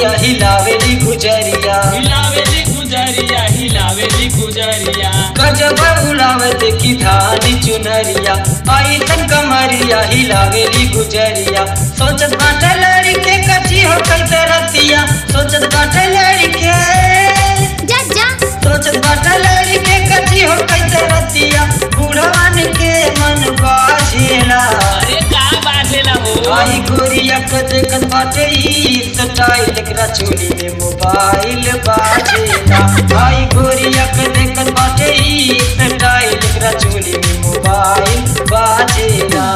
गोरिया हिलावेली गुजरिया हिलावेली गुजरिया हिलावेली गुजरिया गजब उड़ावे देखी धानी चुनरिया आई तन कमरिया हिलावेली गुजरिया सोचत बाटे लड़के कची हो कैसे रतिया सोचत बाटे लड़के जा जा सोचत बाटे लड़के कची हो कैसे रतिया बुढ़वान के मन बाझेला अरे का बाजेला हो आई गोरिया के देखत बाटे ई स्टाइल एकरा चोली में मोबाइल बाजेला आई गोरिया के देखत बाटे ई स्टाइल एकरा चोली में मोबाइल बाजेला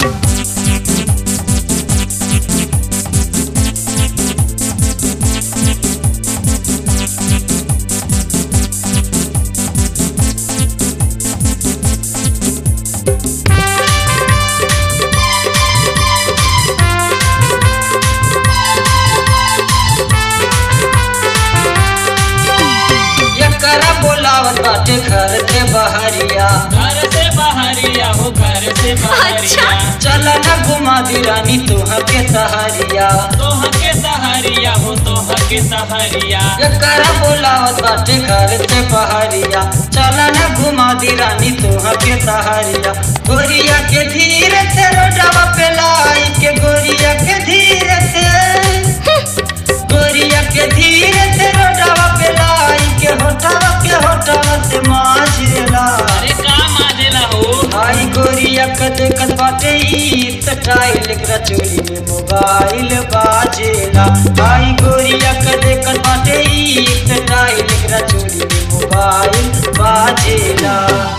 एकरा बोलावत बाटे घर के बहरिया घर से बहरिया हो घर से बहरिया चल न घुमा दी रानी तोह के सहरिया तोह के सहरिया हो तोह के सहरिया एकरा बोलावत बाटे घर से बहरिया चल न घुमा दी रानी तोह के सहरिया गोरिया के धीरे से रोडवा पे लाई के गोरिया के धीरे से गोरिया के धीरे से रोडवा पे लाई के होठवा के होठवा से माझेला अरे का माजेला हो आई गोरिया के देखत बाटे ई स्टाइल एकरा चोली में मोबाइल बाजेला आई गोरिया के देखत बाटे ई स्टाइल एकरा चोली में मोबाइल बाजेला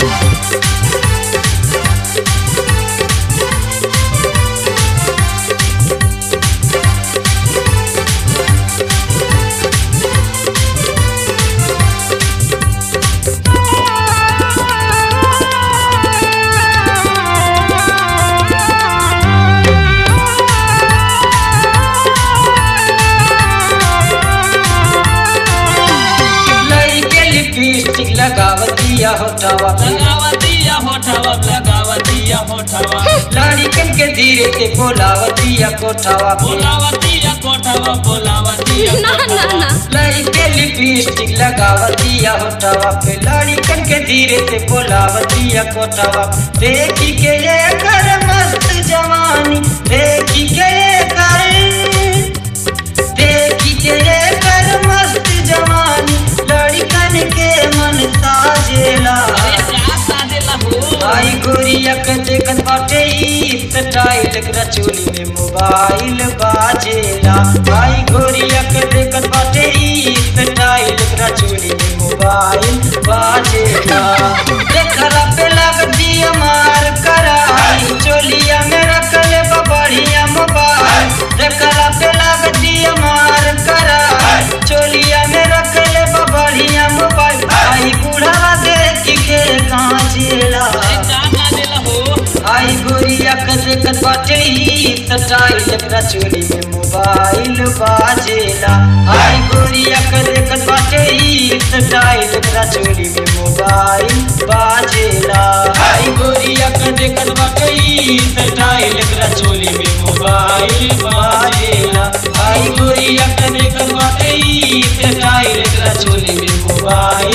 लड़के लिपस्टिक लगावतिया होठवा पे लगावतिया होठवा लगावतिया होठवा लड़कन के धीरे से बोलावतिया कोठवा पे बोलावतिया कोठवा बोलावतिया ना ना ना लड़के लिपस्टिक लगावतिया होठवा पे लड़कन के धीरे से बोलावतिया कोठवा पे। देखी के ये कर मस्त जवानी देखी के ये कर देखी के ये कर मस्त जवानी लड़कन के मन साजेला अरे का साजेला हो आई गोरिया के देखत बाटे ई स्टाइल एकरा चोली में मोबाइल बाजेला आई गोरिया के देखत बाटे ई स्टाइल एकरा चोली में मोबाइल बाजेला देखरा पे लगती मार कराई चोलिया में रखले बा बढ़िया मोबाइल देखरा पे लगती मार कराई चोलिया में रखले बा बढ़िया मोबाइल आई बूढ़ा देख के कांचेला अरे का माजेला हो आई गोरिया के देखत बाटे ई स्टाइल एकरा चोली में मोबाइल बाजेला आई गोरिया के देखत बाटे ई स्टाइल एकरा चोली में मोबाइल बाजेला आई गोरिया के देखत बाटे ई स्टाइल एकरा चोली में मोबाइल बाजेला आई गोरिया के देखत बाटे ई स्टाइल एकरा चोली में मोबाइल